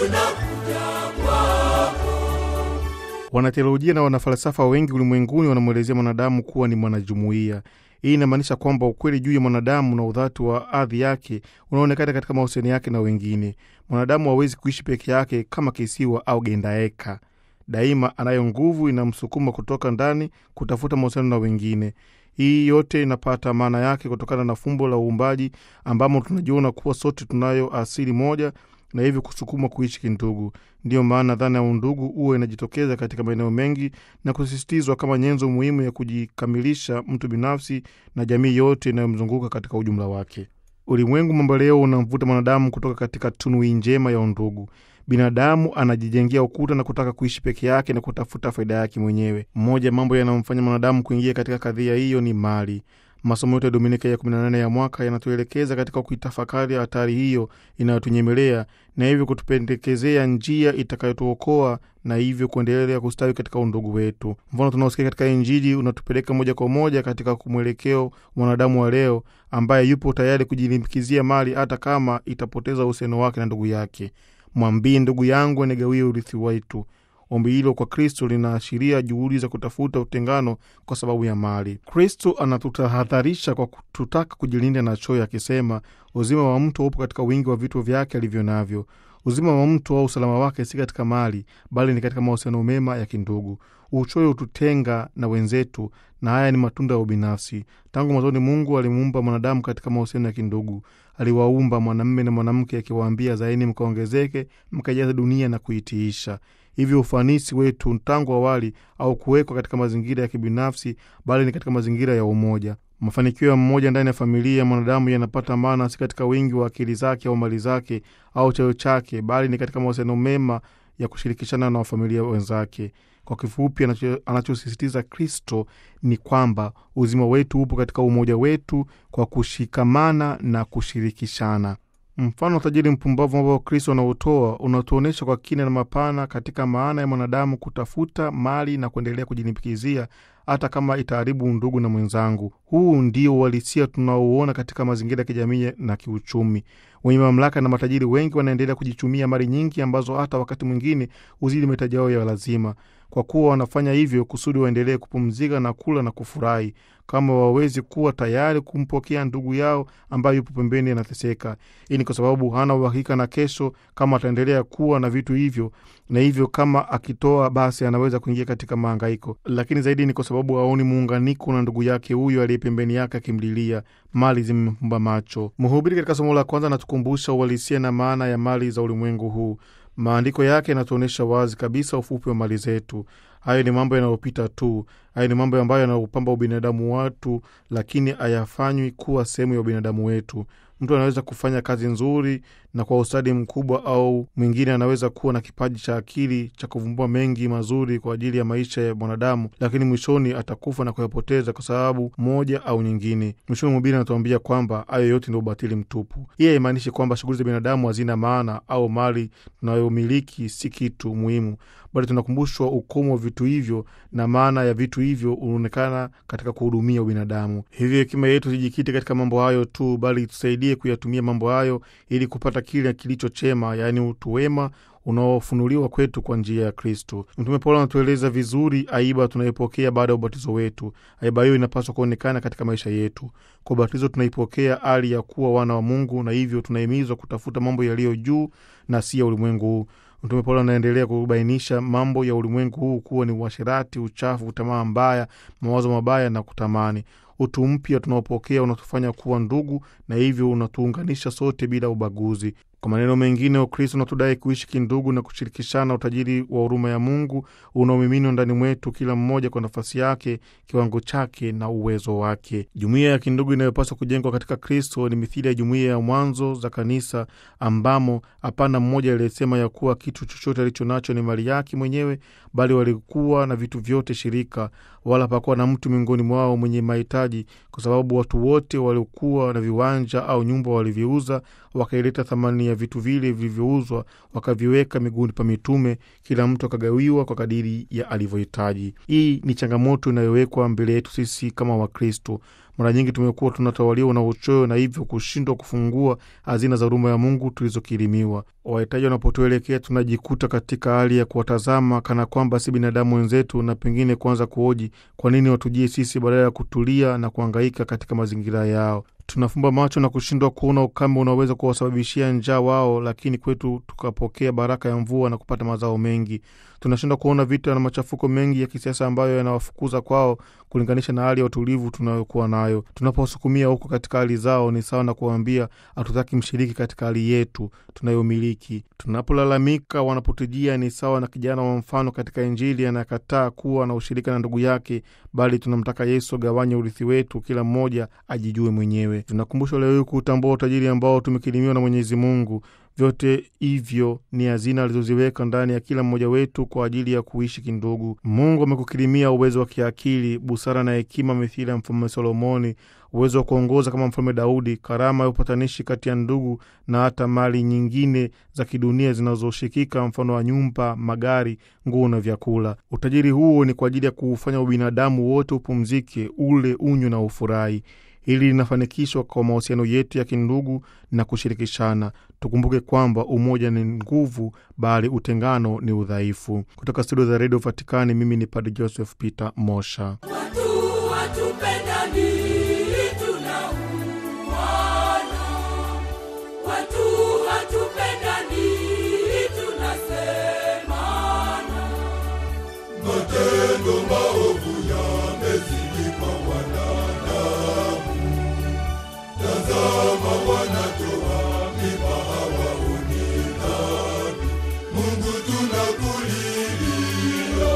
tunakuja kwako. Wanateolojia na wanafalsafa wengi ulimwenguni wanamwelezea mwanadamu kuwa ni mwanajumuiya. Hii inamaanisha kwamba ukweli juu ya mwanadamu na udhati wa ardhi yake unaonekana katika mahusiano yake na wengine. Mwanadamu hawezi kuishi peke yake kama kisiwa au gendaeka. Daima anayo nguvu inamsukuma kutoka ndani kutafuta mahusiano na wengine. Hii yote inapata maana yake kutokana na fumbo la uumbaji ambamo tunajiona kuwa sote tunayo asili moja na hivyo kusukuma kuishi kindugu. Ndiyo maana dhana ya undugu huwa inajitokeza katika maeneo mengi na kusisitizwa kama nyenzo muhimu ya kujikamilisha mtu binafsi na jamii yote inayomzunguka katika ujumla wake. Ulimwengu mambo leo unamvuta mwanadamu kutoka katika tunui njema ya undugu. Binadamu anajijengea ukuta na kutaka kuishi peke yake na kutafuta faida yake mwenyewe. Mmoja ya mambo yanayomfanya mwanadamu kuingia katika kadhia hiyo ni mali. Masomo yote ya Dominika ya 18 ya mwaka yanatuelekeza katika kuitafakari hatari hiyo inayotunyemelea na hivyo kutupendekezea njia itakayotuokoa na hivyo kuendelea kustawi katika undugu wetu. Mfano tunaosikia katika Injili unatupeleka moja kwa moja katika mwelekeo mwanadamu wa leo ambaye yupo tayari kujilimbikizia mali hata kama itapoteza uhusiano wake na ndugu yake. Mwambie ndugu yangu anigawie urithi wetu. Ombi hilo kwa Kristo linaashiria juhudi za kutafuta utengano kwa sababu ya mali. Kristo anatutahadharisha kwa kututaka kujilinda na choyo, akisema uzima wa mtu upo katika wingi wa vitu vyake alivyo navyo. Uzima wa mtu au usalama wake si katika mali, bali ni katika mahusiano mema ya kindugu. Uchoyo hututenga na wenzetu, na haya ni matunda ya ubinafsi. Tangu mwanzoni, Mungu alimuumba mwanadamu katika mahusiano ya kindugu. Aliwaumba mwanamume na mwanamke, akiwaambia zaini mkaongezeke, mkajaza dunia na kuitiisha. Hivyo ufanisi wetu tangu awali au kuwekwa katika mazingira ya kibinafsi, bali ni katika mazingira ya umoja. Mafanikio ya mmoja ndani ya familia ya mwanadamu yanapata maana si katika wingi wa akili zake au mali zake au cheo chake, bali ni katika mahusiano mema ya kushirikishana na wafamilia wenzake. Kwa kifupi, anacho- anachosisitiza Kristo ni kwamba uzima wetu upo katika umoja wetu kwa kushikamana na kushirikishana. Mfano wa tajiri mpumbavu ambao Kristo anautoa unatuonyesha kwa kina na mapana katika maana ya mwanadamu kutafuta mali na kuendelea kujilimbikizia hata kama itaharibu undugu na mwenzangu. Huu ndio uhalisia tunaouona katika mazingira ya kijamii na kiuchumi. Wenye mamlaka na matajiri wengi wanaendelea kujichumia mali nyingi ambazo hata wakati mwingine huzidi mahitaji yao ya lazima, kwa kuwa wanafanya hivyo kusudi waendelee kupumzika na kula na kufurahi, kama wawezi kuwa tayari kumpokea ndugu yao ambaye yupo pembeni anateseka. Hii ni kwa sababu hana uhakika na kesho kama ataendelea kuwa na vitu hivyo, na hivyo kama akitoa, basi anaweza kuingia katika mahangaiko. Lakini zaidi ni kwa sababu haoni muunganiko na ndugu yake huyo aliye pembeni yake akimlilia. Mali zimemfumba macho. Mhubiri katika somo la kwanza anatukumbusha uhalisia na maana ya mali za ulimwengu huu. Maandiko yake yanatuonyesha wazi kabisa ufupi wa mali zetu. Hayo ni mambo yanayopita tu. Hayo ni mambo ambayo yanaupamba ubinadamu watu, lakini hayafanywi kuwa sehemu ya ubinadamu wetu. Mtu anaweza kufanya kazi nzuri na kwa ustadi mkubwa, au mwingine anaweza kuwa na kipaji cha akili cha kuvumbua mengi mazuri kwa ajili ya maisha ya mwanadamu, lakini mwishoni atakufa na kuyapoteza kwa sababu moja au nyingine. Mwishoni mhubiri anatuambia kwamba hayo yote ndio ubatili mtupu. Hii haimaanishi kwamba shughuli za binadamu hazina maana au mali tunayomiliki si kitu muhimu, bali tunakumbushwa ukomo wa vitu hivyo na maana ya vitu hivyo unaonekana katika kuhudumia ubinadamu. Hivyo hekima yetu sijikite katika mambo hayo tu, bali tusaidie kuyatumia mambo hayo ili kupata kile kilicho chema, yaani utu wema unaofunuliwa kwetu kwa njia ya Kristo. Mtume Paulo anatueleza vizuri aiba tunayopokea baada ya ubatizo wetu. Aiba hiyo inapaswa kuonekana katika maisha yetu. Kwa ubatizo tunaipokea hali ya kuwa wana wa Mungu, na hivyo tunahimizwa kutafuta mambo yaliyo juu na si ya ulimwengu huu. Mtume Paulo anaendelea kubainisha mambo ya ulimwengu huu kuwa ni uasherati, uchafu, tamaa mbaya, mawazo mabaya na kutamani. Utu mpya tunaopokea unatufanya kuwa ndugu, na hivyo unatuunganisha sote bila ubaguzi. Kwa maneno mengine, Ukristo unatudai kuishi kindugu na kushirikishana utajiri wa huruma ya Mungu unaomiminwa ndani mwetu, kila mmoja kwa nafasi yake, kiwango chake na uwezo wake. Jumuiya ya kindugu inayopaswa kujengwa katika Kristo ni mithili ya jumuiya ya mwanzo za kanisa, ambamo hapana mmoja aliyesema ya kuwa kitu chochote alicho nacho ni mali yake mwenyewe, bali walikuwa na vitu vyote shirika, wala hapakuwa na mtu miongoni mwao mwenye mahitaji, kwa sababu watu wote waliokuwa na viwanja au nyumba waliviuza, wakaileta thamani ya vitu vile vilivyouzwa, wakaviweka miguuni pa mitume, kila mtu akagawiwa kwa kadiri ya alivyohitaji. Hii ni changamoto inayowekwa mbele yetu sisi kama Wakristo. Mara nyingi tumekuwa tunatawaliwa na uchoyo na hivyo kushindwa kufungua hazina za huruma ya Mungu tulizokirimiwa. Wahitaji wanapotuelekea tunajikuta katika hali ya kuwatazama kana kwamba si binadamu wenzetu, na pengine kuanza kuhoji kwa nini watujie sisi badala ya kutulia na kuhangaika katika mazingira yao. Tunafumba macho na kushindwa kuona ukame unaweza kuwasababishia njaa wao, lakini kwetu tukapokea baraka ya mvua na kupata mazao mengi. Tunashindwa kuona vita na machafuko mengi ya kisiasa ambayo yanawafukuza kwao kulinganisha na hali ya utulivu tunayokuwa nayo. Tunapowasukumia huko katika hali zao, ni sawa na kuwaambia hatutaki mshiriki katika hali yetu tunayomiliki. Tunapolalamika wanapotujia, ni sawa na kijana wa mfano katika Injili anayekataa kuwa na ushirika na ndugu yake, bali tunamtaka Yesu agawanye urithi wetu, kila mmoja ajijue mwenyewe. Tunakumbushwa leo hii kuutambua utajiri ambao tumekirimiwa na Mwenyezi Mungu. Vyote hivyo ni hazina alizoziweka ndani ya kila mmoja wetu kwa ajili ya kuishi kindugu. Mungu amekukirimia uwezo wa kiakili, busara na hekima mithili ya Mfalme Solomoni, uwezo wa kuongoza kama Mfalme Daudi, karama ya upatanishi kati ya ndugu, na hata mali nyingine za kidunia zinazoshikika, mfano wa nyumba, magari, nguo na vyakula. Utajiri huo ni kwa ajili ya kuufanya ubinadamu wote upumzike, ule, unywe na ufurahi. Hili linafanikishwa kwa mahusiano yetu ya kindugu na kushirikishana. Tukumbuke kwamba umoja ni nguvu, bali utengano ni udhaifu. Kutoka studio za redio Vatikani, mimi ni Padre Joseph Peter Mosha. Watu watupendani, tunauana. Watu watupendani, tunasemana. Matendo maovu yamezidi kwa wanadamu. Tazama, wanatoa mimba hawaoni dhambi. Mungu tunakulilia.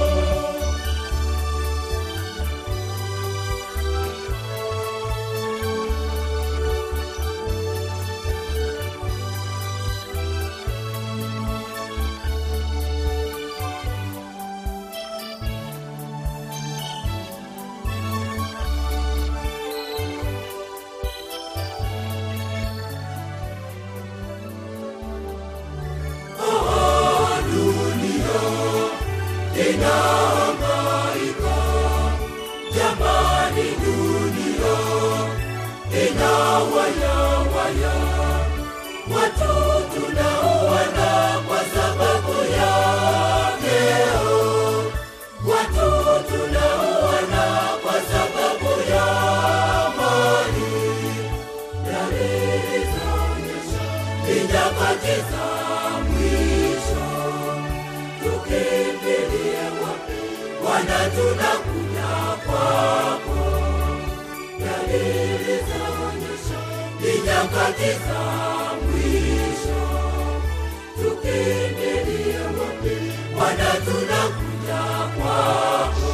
Inahangaika, jamani, dunia inawayawaya. Watu tunauana kwa sababu ya vyeo. Watu tunauana kwa sababu ya mali. Dalili zaonyesha ni nyakati za mwisho. Tukimbilie wapi? Bwana, tunakuja kwako. Dalili zaonyesha ni nyakati za mwisho. Tukimbilie wapi? Bwana, tunakuja kwako.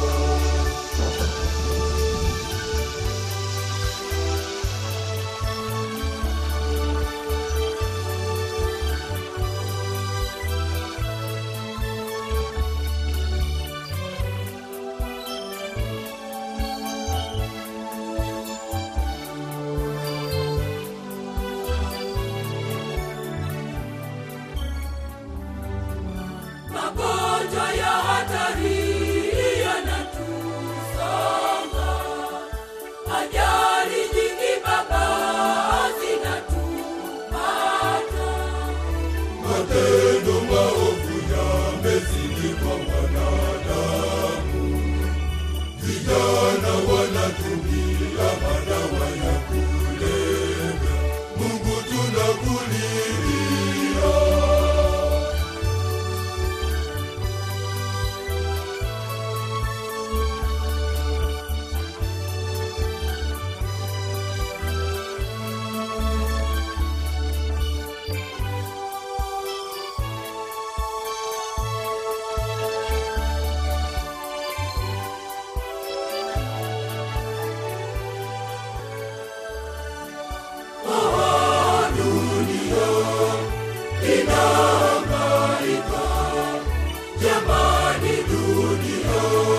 Magonjwa ya hatari yanatusonga, ajali nyingi Baba zinatupata. Matendo maovu yamezidi kwa wanadamu. Vijana wanatumia madawa ya kulevya. Mungu tunakulilia. Inahangaika, jamani, dunia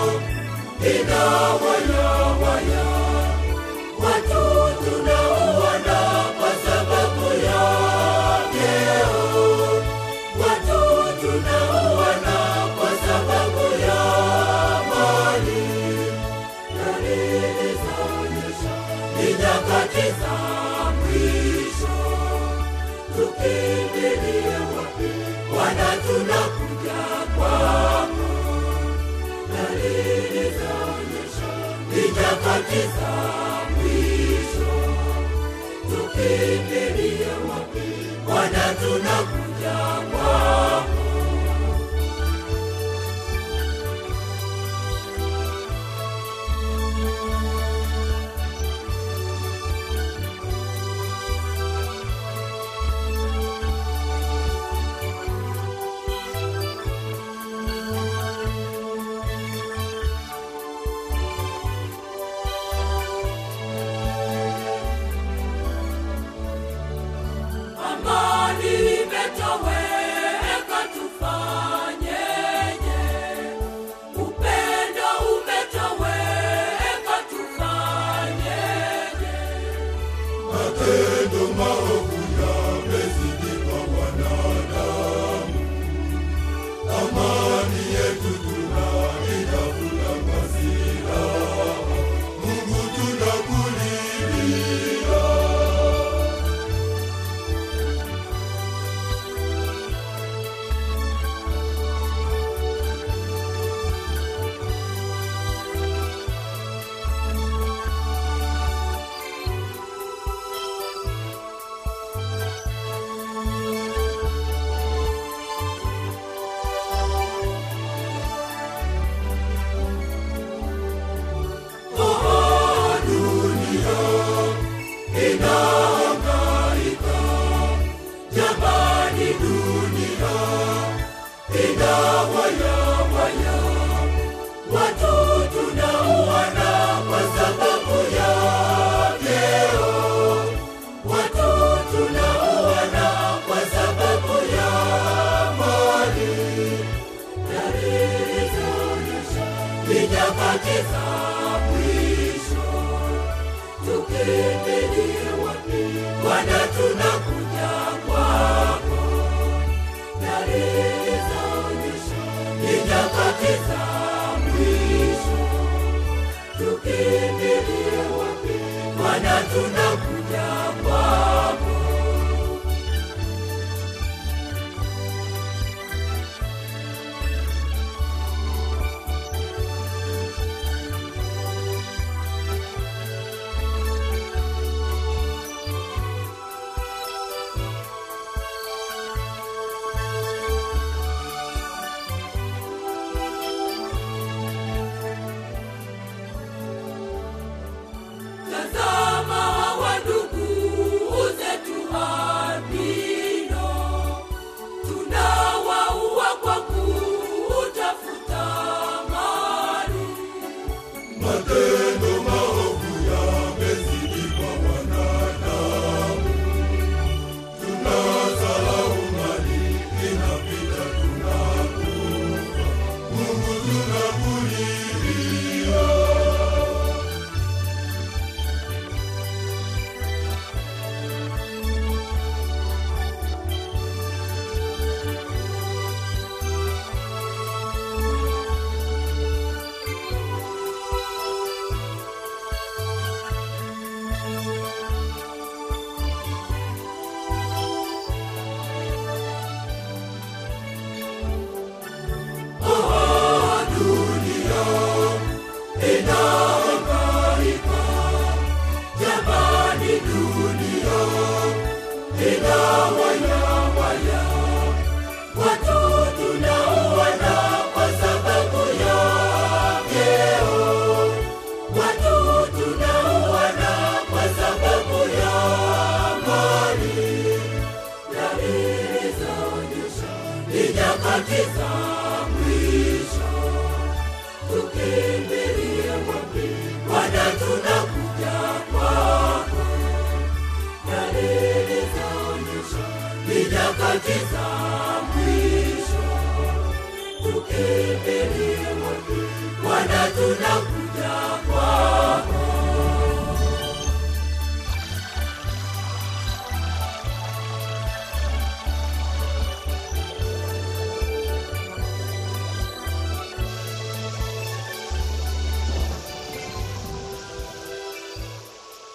inawayawaya. Watu tunauana kwa sababu ya vyeo. Watu tunauana kwa sababu ya mali. Dalili zaonyesha tukimbilie wapi? Bwana, tunakuja kwako. Amani imetoweka, tufanyeje? Upendo umetoweka, tufanyeje? Matendo maovu yamezidi kwa wanadamu. Amani yetu tunaitafuta kwa silaha. Mungu tunakulilia. Oh, dunia inahangaika, jamani, dunia inawayawaya, watu tunauana kwa sababu ya vyeo, watu tunauana kwa sababu ya mali. Dalili zaonyesha ni nyakati za mwisho. Tukimbilie wapi? Bwana, tunakuja kwako. Dalili zaonyesha ni nyakati za mwisho. Tukimbilie wapi? Bwana, tunakuja kwako. Tazama hawa ndugu zetu albino, tunawaua kwa kutafuta mali. Matendo maovu yamezidi kwa wanadamu. Tunasahau mali inapita, tunakufa. Mungu tunakulilia. Inahangaika, jamani, dunia inawayawaya, watu tunauana kwa sababu ya vyeo, watu tunauana kwa sababu ya mali. Dalili zaonyesha ni nyakati za mwisho. Tukimbilie wapi? Bwana, tunakuja kwako. Dalili zaonyesha ni nyakati za mwisho. Tukimbilie wapi? Bwana, tunakuja